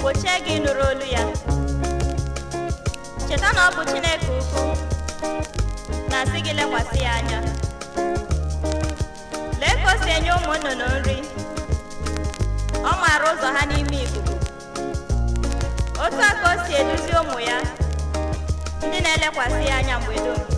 gbochie gị nụrụ olu ya cheta na ọ bụ chineke ukwu na-asị gị lekwasị ya anya lee ka o si enye ụmụ nnụnụ nri ọ maara ụzọ ha n'ime ikuku otu a ka o si eduzi ụmụ ya ndị na-elekwasị ya anya mgbe dum